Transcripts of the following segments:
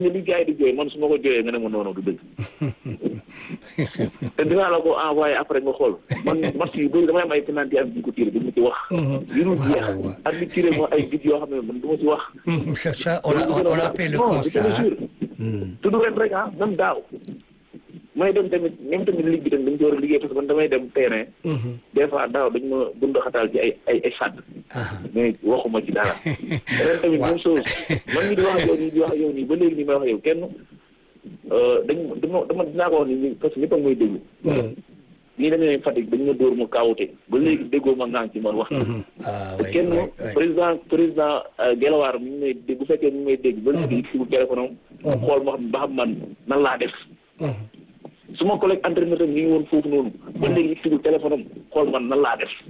nga li gars yi di jooy man su ma ko jooyee nga ne ma noonu du dëgg te dinaa la ko envoyé après nga xool man match yu bëri damay am ay penalty ak di ko tiré du ma ci wax yu dul jeex ak di tiré moo ay bit yoo xam ne man du ma ci wax ça ça on a on a fait le constat tudd ren rek ah même daaw may dem tamit même tamit ligue bi tamit dañ ci war a liggéey parce que man damay dem terrain des fois daaw dañ ma bund xataal ci ay ay ay sàdd mais waxuma ci dara ren tamit même chose man mi di wax ak yow nii di wax ak yow nii ba léegi nii may wax ak yow kenn dañ dama dama dinaa ko wax ni parce que ñëpp a ngi may déglu nii dañu ne Fatick dañ ma dóor ma kaawute ba léegi déggoo ma ngaan ci man wax kenn président président Gelawaar mi ngi may dégg bu fekkee mi ngi may dégg ba léegi si bu téléphone am xool ma xam ba xam man nan laa def suma collègue entraîneur tam ñu ngi woon foofu noonu ba léegi sigul téléphone am xool man nan laa def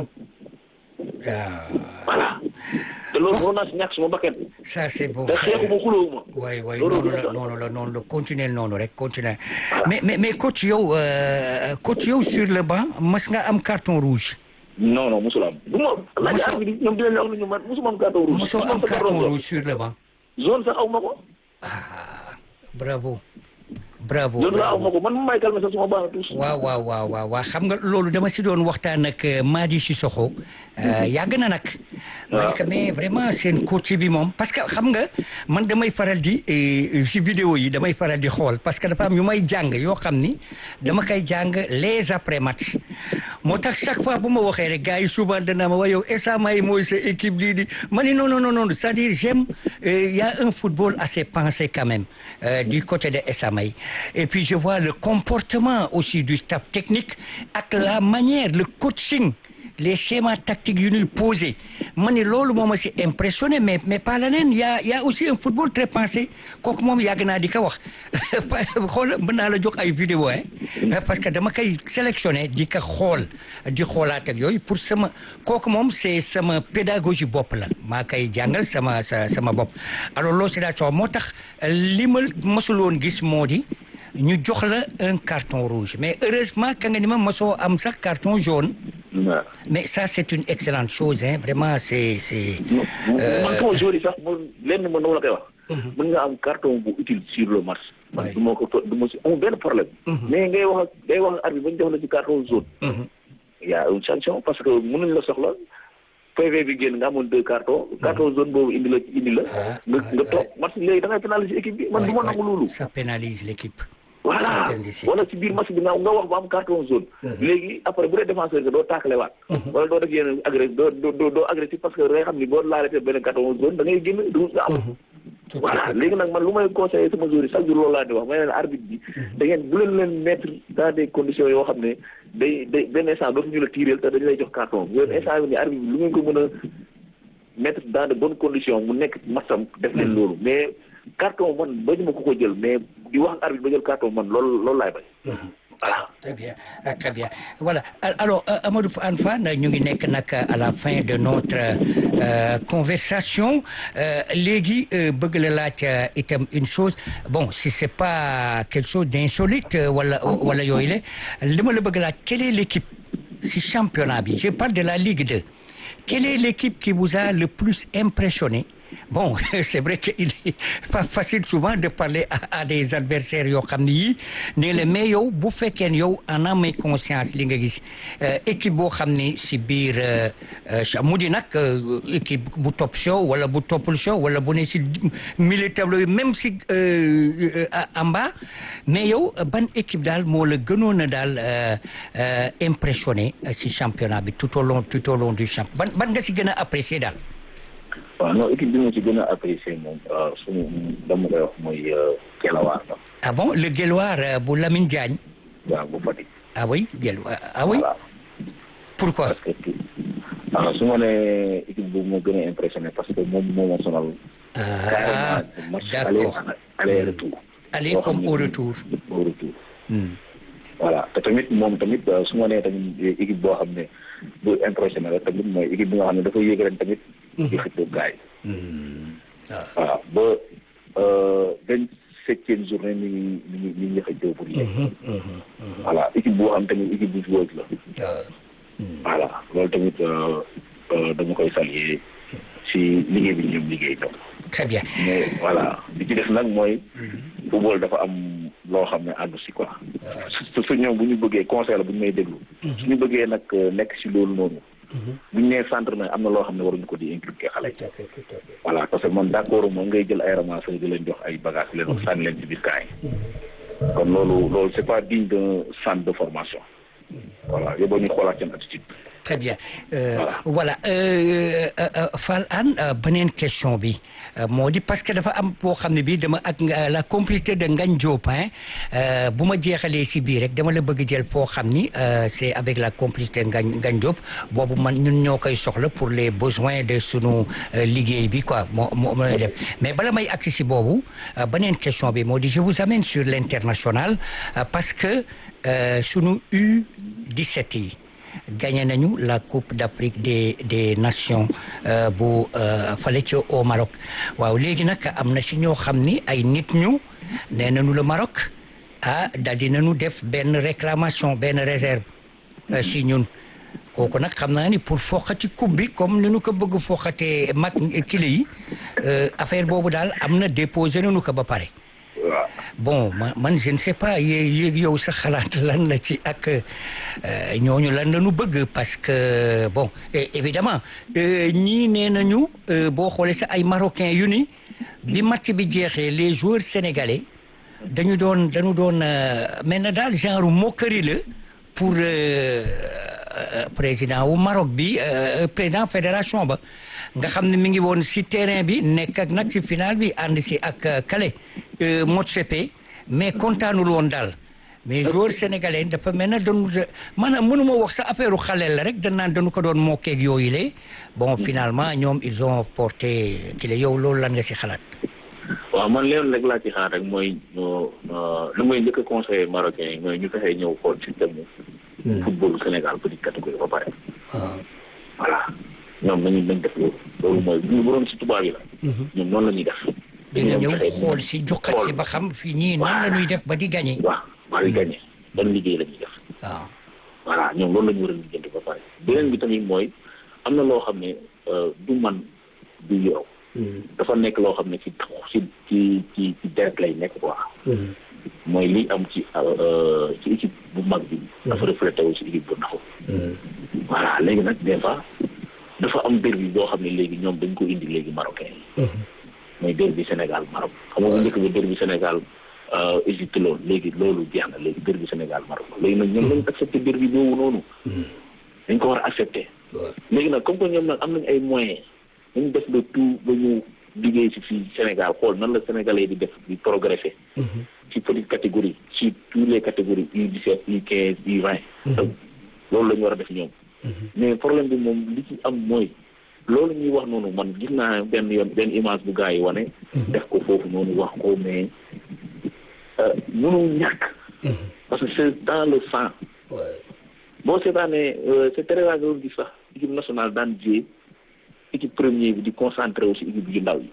voilà te loolu waroon naa si ñàkk suma bakkan ça c'est beau te xeexu ma xulóowu ma waay waay noonu la noonu la noonu la continuer noonu rek continuer mais mais mais coach yow coach yow sur le banc mas nga am carton rouge non non mosul am du ma laaj arbitre ñoom dinañ la wax ne ñu man mosuma am carton rouge mosoo am carton rouge sur le banc zone sax aw ma ko ah bravo bravo loolu laa ma ko man may calmer sax suma baax tous waaw waaw waaw waaw waaw xam nga loolu dama si doon waxtaan ak Madi Sissoko yàgg na nag ma ne ko mais vraiment seen coach bi moom parce que xam nga man damay faral di si vidéo yi damay faral di xool parce que dafa am yu may jàng yoo xam ni dama koy jàng les après match moo tax chaque fois bu ma waxee rek gars yi souvent danaa ma wax yow esa may mooy sa équipe lii di ma ne non non non non c'est-à-dire j'aime il y a un football assez pensé quand même du côté de esa may et puis je vois le comportement aussi du staff technique ak la manière le coaching les schémas tactiques yu ñuy posé ma ne loolu moo ma si impressionné mais mais pas leneen y a y a aussi un football très pensé kooku moom yàgg naa di ko wax xool mën naa la jox ay vidéo hein parce que dama koy sélectionné di ko xool di xoolaat ak yooyu pour sama kooku moom c'est sama pédagogie bopp la maa koy jàngal sama sa sama bopp alors loolu c'est daa moo tax li ma mosul woon gis moo di ñu jox la un carton rouge mais heureusement ka nga ni ma mosoo am sax carton jaune mais ça c'est une excellente chose hein vraiment c'est c'est man sama joueur yi sax mo lenn ma noonu la koy wax mën nga am carton bu utile sur le match man du ma ko du ma si amul benn problème mais ngay wax ak ngay wax ak arbitre ba ñu jox la ci carton jaune y a une sanction parce que mënuñ la soxla PV bi génn nga amoon deux cartons carton jaune boobu indi la indi la nga nga toog match léegi da ngay pénaliser équipe bi man du ma nangu loolu ça pénalise l'équipe voilà wala ci biir match bi nga nga wax ba am carton jaune léegi après bu dee défenseur nga doo taakale waat wala doo def yenn agressif doo doo doo agressif parce que da ngay xam ni boo laalee benn carton jaune da ngay génn du nga am voilà léegi nag man lu may conseillé sama joueur yi chaque jour loolu laa di wax may leen arbitre bi da ngeen bu leen leen mettre dans des conditions yoo xam ne day day benn instant dootuñu la tiireel te dañu lay jox carton yooyu instant bi ni arbitre bi lu ngeen ko mën a mettre dans de bonnes conditions mu nekk matcham def leen loolu mais carton man bañu ma ko ko jël mais di wax ak arbitre ba jël carton man loolu loolu laay bañ voilà très bien très bien voilà alors Amadou Anfane ñu ngi nekk nag à la fin de notre conversation léegi bëgg la laaj itam une chose bon si c'est pas quelque chose d'insolite wala wala yooyu la li ma la bëgg laaj quelle est l'équipe si championnat bi je parle de la Ligue 2 quelle est l'équipe qui vous a le plus impressionné bon c'est vrai que il est pas facile souvent de parler à, à des adversaires yoo xam ne yii ne la mais yow bu fekkee ne yow en âme et conscience li nga gis équipe boo xam ne si biir mu di nag équipe bu top show wala bu toppul show wala bu ne si milieu tableau yi même si en bas mais yow ban équipe daal moo la gënoon a daal impressionné si championnat bi tout au long tout au long du champ ban ban nga si gën a apprécier daal waaw non équipe bi ma ci gën a apprécié moom suñu dama koy wax mooy Guelwaar la. ah bon le Guelwaar bu Lamine Diagne. waaw bu Fatick. ah oui Guelwaar ah oui. voilà pourquoi. parce que ah su ma nee équipe boobu moo gën a impressionné parce que moom moo ma sonal. ah d'accord aller retour. aller comme au retour. au retour. voilà te tamit moom tamit su ma nee tamit équipe boo xam ne bu impressionné la tamit mooy équipe bi nga xam ne dafa yéeg ren tamit. di xëccoo gars yi. voilà ba vingt septième journée mi ngi mi ngi mi ngi xëccoo pour yéeg. voilà équipe boo xam tamit équipe bu joueuse la. voilà loolu tamit dama koy saluer si liggéey bi ñoom liggéey ñoom. très bien mais voilà li ci def nag mooy football dafa am loo xam ne àndu si quoi su su ñoom bu ñu bëggee conseil la bu ñu may déglu su ñu bëggee nag nekk si loolu noonu bu ñu nee centre na am na loo xam ne waruñu ko di inculquer xale yi voilà parce que man d'accord moom ngay jël ay ramasseurs di leen jox ay bagages leen wax sànni leen ci biir camp yi kon loolu loolu c'est pas digne d'un centre de formation voilà yóbboo ñu xoolaat seen attitude très bien euh, voilà euh, euh, Fall Hann beneen question bi moo di parce que dafa am boo xam ne bii dama ak la complicité de Ngagne Diop bu ma jeexalee si biir rek dama la bëgg jël foo xam ni c'est avec la complicité Ngagne Ngagne Diop boobu man ñun ñoo koy soxla pour les besoins de sunu liggéey bi quoi moo moo mën def mais bala may agsi si boobu beneen question bi moo di je vous amène sur l'international parce que sunu U17 yi gagné nañu la coupe d'Afrique des des nations bu fale ci au Maroc waaw léegi nag am na si ñoo xam ni ay nit ñu nee nañu le Maroc ah daal di nañu def benn réclamation benn réserve si ñun kooku nag xam naa ni pour foxati coupe bi comme ni ñu ko bëgg foxatee mag kile yi affaire boobu daal am na déposé nañu ko ba pare. bon ma man je ne sais pas yéeg yow sa xalaat lan la ci ak ñooñu lan la ñu bëgg parce que bon évidemment ñii nee nañu boo xoolee sa ay marocains yu ni bi match bi jeexee les joueurs sénégalais dañu doon dañu doon mel na daal genre moquerie la pour président wu Maroc bi président fédération ba nga xam ne mi ngi woon si terrain bi nekk ak nag si final bi ànd si ak Kale Motsepe mais kontaanul woon daal mais joueur sénégalais dafa mel ne doon maanaam mënuma wax sa affaire xaleel la rek dañ naan dañu ko doon mokkeeg yooyu le bon finalement ñoom ils ont porté ki la yow loolu lan nga si xalaat. waaw man leen rek laa ci xaar rek mooy lu may njëkk a conseillé marocain yi mooy ñu fexee ñëw xool système football Sénégal petite catégorie ba pare. voilà ñoom nañu nañ def loolu loolu mooy bu ñu doon si tubaab yi la. ñoom noonu la ñuy def. dina ñëw xool si jukkat si ba xam fii ñii nan la ñuy def ba di gagné. waaw ba di gagné ban liggéey la ñuy def. waaw. voilà ñoom loolu la ñu war a lijjanti ba pare. beneen bi tamit mooy am na loo xam ne du man du yow. dafa nekk loo xam ne ci ci ci ci ci deret lay nekk quoi. mooy li am ci ci équipe bu mag bi. dafa reflété wu ci équipe bu ndaw. voilà léegi nag des fois dafa am derby boo xam ne léegi ñoom dañ ko indi léegi marocain yi. mooy derby Sénégal Maroc xam nga bu njëkk ba derby Sénégal Égypte loolu léegi loolu jeex na léegi derby Sénégal Maroc léegi nag ñoom lañ accepté derby boobu noonu. dañ ko war a accepté. léegi nag comme que ñoom nag am nañ ay moyens nañ def le tout ba ñu liggéey ci fii Sénégal xool nan la Sénégalais di def di progresser. ci petite catégorie ci toutes les catégories U17 U15 U20. loolu la ñu war a def ñoom. mais problème bi moom li ci am mooy. loolu ñuy wax noonu man gis naa benn yoon benn image bu gars yi wane. def ko foofu noonu wax ko mais mënul ñàkk. parce que c'est dans le sang. boo seetaanee c'est très rare nga gis sax équipe nationale daan jouer équipe première bi di concentré aussi équipe yu ndaw yi.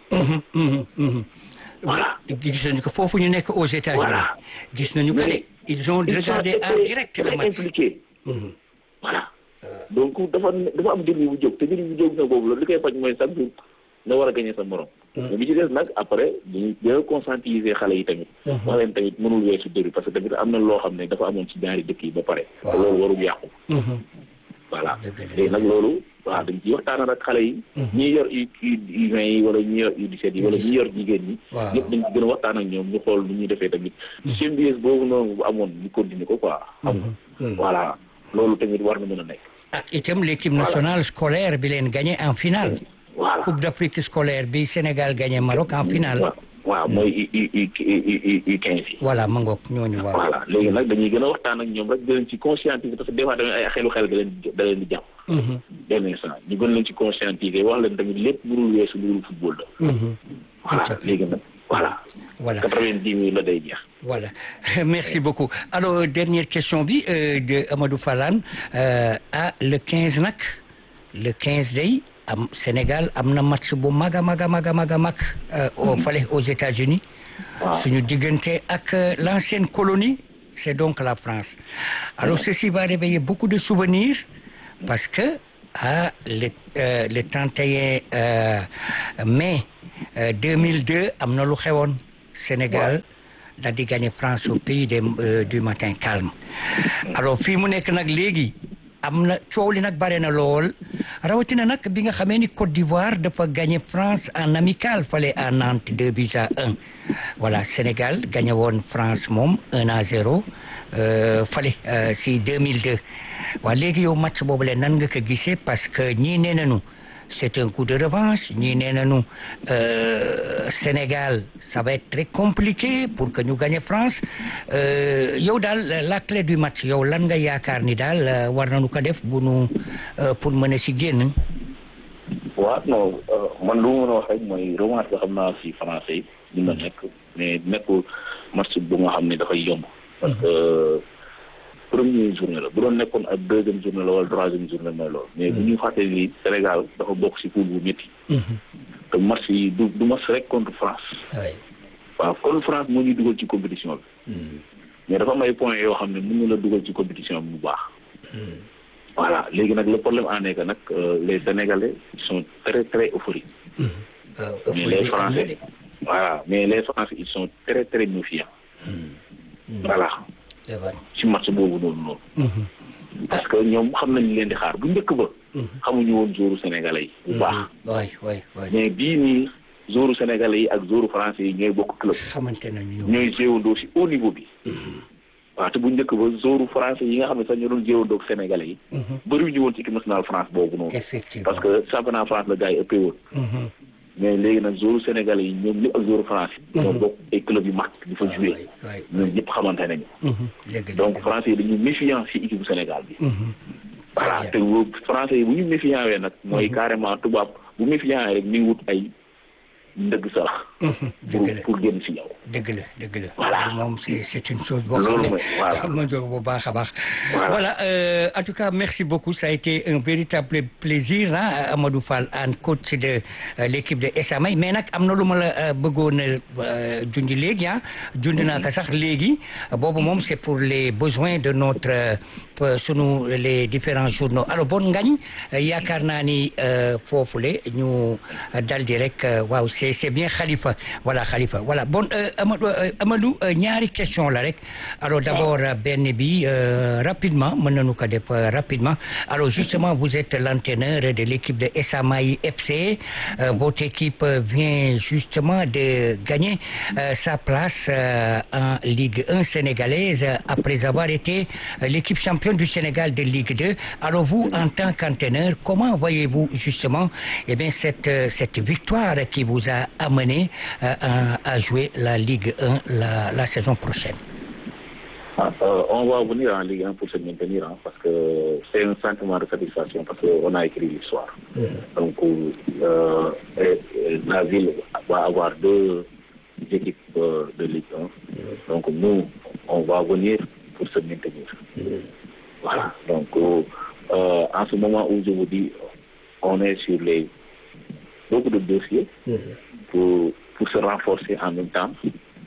voilà. gis nañu ko foofu ñu nekk aux États-Unis. voilà gis nañu ko de ils ont regardé en direct le match. impliqué. voilà. donc dafa dafa am début bu jóg te début bu jóg na boobu la li koy faj mooy chaque jour nga war a gagner sa morom. mais bi ci des nag après dañuy gën a conscientiser xale yi tamit. wax leen tamit mënul weesu début parce que tamit am na loo xam ne dafa amoon ci ñaari dëkk yi ba pare. te loolu warul yàqu. voilà léegi nag loolu waaw dañ ciy waxtaan ak xale yi. ñi yor U U vingt yi wala ñi yor U17 yi wala ñi yor jigéen ñi. waaw ñëpp dañ ci gën a waxtaan ak ñoom ñu xool nu ñuy defee tamit. symbiose boobu noonu bu amoon ñu continuer ko quoi. xam nga voilà loolu tamit war na mën a nekk. ak itam l'équipe nationale scolaire bi leen gagné en finale. voilà coupe d'Afrique scolaire bi Sénégal gagné Maroc en finale. waaw waaw mooy U U U U quinze yi. voilà ma ngoog ñooñu waaw. voilà léegi nag dañuy gën a waxtaan ak ñoom rek di leen ci conscientiser parce que des fois tamit ay xelu xel da leen di da leen di jàpp. benn instant ñu gën leen ci conscientiser wax leen tamit lépp mënul weesu lu dul football la. voilà léegi nag voilà. voilà quatre-vingt-dix mille la day jeex. voilà merci beaucoup alors dernière question bi euh, de Amadou Falane euh, ah le 15 nag le 15 day am Sénégal am na match bu mag a mag a mag a mag a mag au fale aux États-Unis suñu diggante ak l'ancienne colonie c'est donc la France alors ceci va réveiller beaucoup de souvenirs parce que ah le euh, le 31 mai 2002 am na lu xewoon Sénégal daal di gagné France au pays des du matin calme alors fii mu nekk nag léegi am na coow li nag bare na lool rawatina nag bi nga xamee ni Côte d'Ivoire dafa gagné France en amical fale à Nantes deux buts à un voilà Sénégal gagné woon France moom un à zéro fale si 2002 waa léegi yow match boobu le nan nga ko gisee parce que ñii nee nañu c'est un coup de revanche ñii nee nañu Sénégal ça va être très compliqué pour que ñu gagné France yow daal la clé du match yow lan nga yaakaar ni daal war nañu ko def bu nu pour mën a si génn. waaw non man lu ma mën a wax rek mooy revanche nga xam naa si français yi dina nekk mais nekkul match bu nga xam ne dafay yomb. parce que première journée la bu doon nekkoon ak deuxième journée la wala troisième journée mooy loolu. mais bu ñu fàttee ni Sénégal dafa bokk si poule bu métti. te match yi du du match rek contre France. waaw contre France moo ñuy dugal ci compétition bi. mais dafa am ay points yoo xam ne mën na la dugal ci compétition bi bu baax. voilà léegi nag le problème en est que nag les Sénégalais sont très très euphoriques. mais les Français voilà mais les Français ils sont très très méfiants. voilà. ci match boobu noonu noonu. parce que ñoom xam nañu leen di xaar bu njëkk ba. xamuñu woon joueur sénégalais yi. bu baax waay waay waay mais bii nii joueur sénégalais yi ak joueur français yi ñooy bokk club. xamante nañu ñooy jéewandoo si haut niveau bi. waaw te bu njëkk ba joueur français yi nga xam ne sax ñoo doon jéewandoo ak sénégalais yi. bëriwuñu woon ci équipe nationale France boobu noonu. effectivement parce que championnat France la gars yi ëppee woon. mais léegi nag joueur sénégalais yi ñoom ñëpp ak joueur français. ñoo bokk ay club yu mag di fa joué. ñoom ñëpp xamante nañu. donc français yi dañu méfiant si équipe Sénégal bi. voilà te français yi bu ñu méfiant wee nag. mooy carrément tubaab bu méfiant rek mi ngi wut ay ndëgg sarax. pour pour génn si yow. dëgg la dëgg la. voilà moom c'est c'est une chose boo xam ne xam na jóg bu baax a baax. voilà en tout cas merci beaucoup ça a été un véritable plaisir ah Amadou Fall Hann coach de l'équipe de Esamay mais nag am na lu ma la bëggoon a junj léegi ah junj naa ko sax léegi boobu moom c'est pour les besoins de notre sunu les différents journaux alors bon ngañ yaakaar naa ni foofule ñu daldi rek waaw c'est c'est bien Khalifa voilà Khalifa voilà bon Amadou Amadou ñaari question la rek alors d'abord benn bi rapidement mën nañu ko def rapidement alors justement vous êtes l'entraîneur de l'équipe de Esamay FC votre équipe vient justement de gagner sa place en Ligue 1 sénégalaise après avoir été l'équipe championne du Sénégal de Ligue 2 alors vous en tant qu'entraîneur comment voyez-vous justement eh bien cette cette victoire qui vous a amené à, à jouer la Ligue 1 la, la saison prochaine ah, euh, on va venir en Ligue 1 pour se maintenir hein, parce que c'est un sentiment de satisfaction parce qu'on a écrit l'histoire. Mmh. Donc euh, et, et la ville va avoir deux équipes euh, de Ligue 1. Mmh. Donc nous, on va venir pour se maintenir. Mmh. Voilà. Donc en ce moment où je vous dis, on est sur les beaucoup de dossiers pour, pour se renforcer en même temps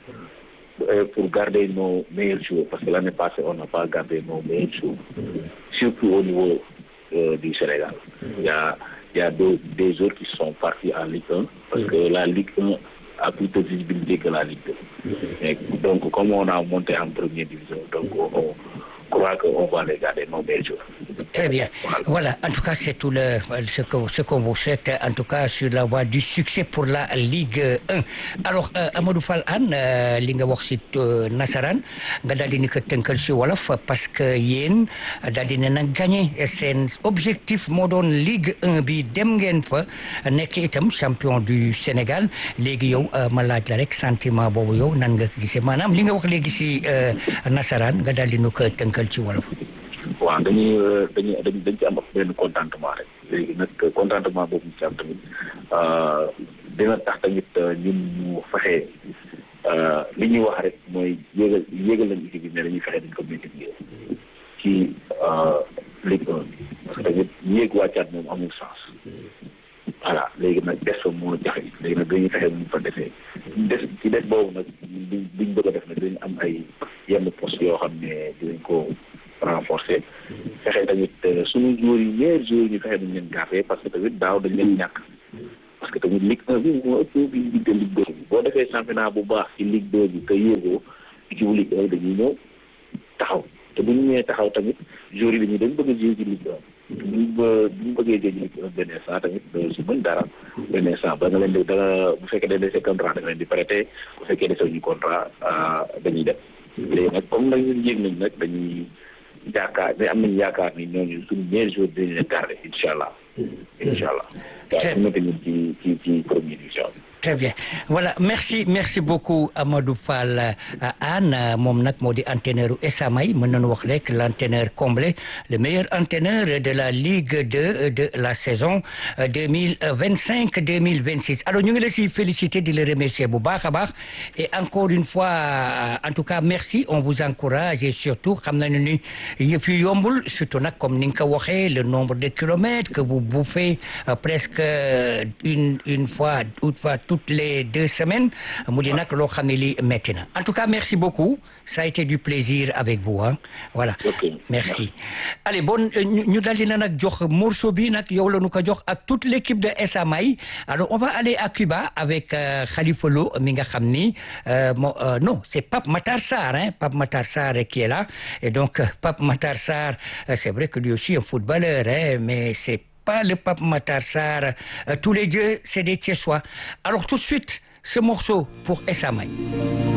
pour garder nos meilleurs joueurs parce que l'année passée on n'a pas gardé nos meilleurs joueurs surtout au niveau euh, du Sénégal il y a il y a deux, des joueurs qui sont partis en Ligue 1 parce que la Ligue 1 a plus de visibilité que la Ligue 2 Et donc comme on a monté en première division donc on, crois qu'on va les garder nos meilleurs joueurs. Très bien. Voilà. voilà. En tout cas, c'est tout le, ce que, ce qu'on vous souhaite, en tout cas, sur la voie du succès pour la Ligue 1. Alors, euh, Amadou Fall Hann, euh, li nga wax ci nasaraan nga daal di ni ko tënkal ci wolof parce que yéen daal di ne na gagné seen objectif moo doon Ligue 1 bi dem ngeen fa nekk itam champion du Sénégal léegi yow ma laaj la rek sentiment boobu yow nan nga ko gisee maanaam li nga wax léegi ci nasaraan nga daal di nu ko tënkal ci wolof. waaw dañuy dañuy dañ ci am benn contentement rek léegi nag contentement boobu ñu ci am tamit dina tax tamit ñun ñu fexe li ñuy wax rek mooy yéegal yéegal lañu équipe bi mais dañuy fexe dañ ko multiplier ci Ligue 1 bi parce que tamit yéeg wàccaat moom amul sens voilà léegi nag des fa moo jafe léegi nag dañuy fexe mu fa defee des ci des boobu nag liñ liñ bëgg a def nag dañu am ay yenn poste yoo xam ne dinañ ko renforcer fexe tamit suñu joueurs yi meilleurs joueurs ñu fexe dañ leen garder parce que tamit daaw dañ leen ñàkk parce que que tamit Ligue 1 bi moo ëpp visibilité Ligue 2 bi boo defee championnat bu baax ci Ligue 2 bi te yéegoo équipe Ligue 1 dañuy ñëw taxaw te bu ñu ñëwee taxaw tamit joueurs yi dañuy dañ bëgg a jouer ci Ligue 1 buñ ba buñ bëggee jouer ci Ligue 1 benn instant tamit doo si mën dara benn instant ba nga leen di da nga bu fekkee dañ dese contrat da nga leen di prêter bu fekkee dese ñu contrat dañuy dem léegi nag comme nag ñun yéeg nañ nag dañuy yaakaar mais am nañu yaakaar ni ñooñu suñu meilleurs joueurs dinañ leen garder incha allah incha allah waaw su nekk ñun ci ci ci première division bi Très bien voilà merci merci beaucoup Amadou Fall Anne moom nag moo di entraîneur u Esamay mën nañu wax rek l'entraîneur comblé le meilleur entraîneur de la Ligue 2 de la saison 2025 2026 alors ñu ngi la si féliciter di la remercier bu baax a baax et encore une fois en tout cas merci on vous encourage et surtout xam nañu ni yëpp yu yombul surtout nag comme ni nga ko waxee le nombre de kilomètres que vous bouffez presque une une fois une fois toutes les deux semaines mu di nag loo xam ne lii métti na en tout cas merci beaucoup ça a été du plaisir avec vous hein voilà Ok. merci allez bon ñu ñu daldi na nag jox morceau bi nag yow la ñu ko jox ak toute l'équipe de Esamay alors on va aller à Cuba avec euh, Khalifa Lo mi nga xam ni euh, mo- euh, non c'est Pape Matar Sarr hein Pape Matar Sarr qui est là et donc euh, Pape Matar Sarr euh, c'est vrai que lui aussi un footballeur hein mais c'est pas le Pape Matar Sarr Euh, tous les deux c'est des Thiessois alors tout de suite ce morceau pour Esamay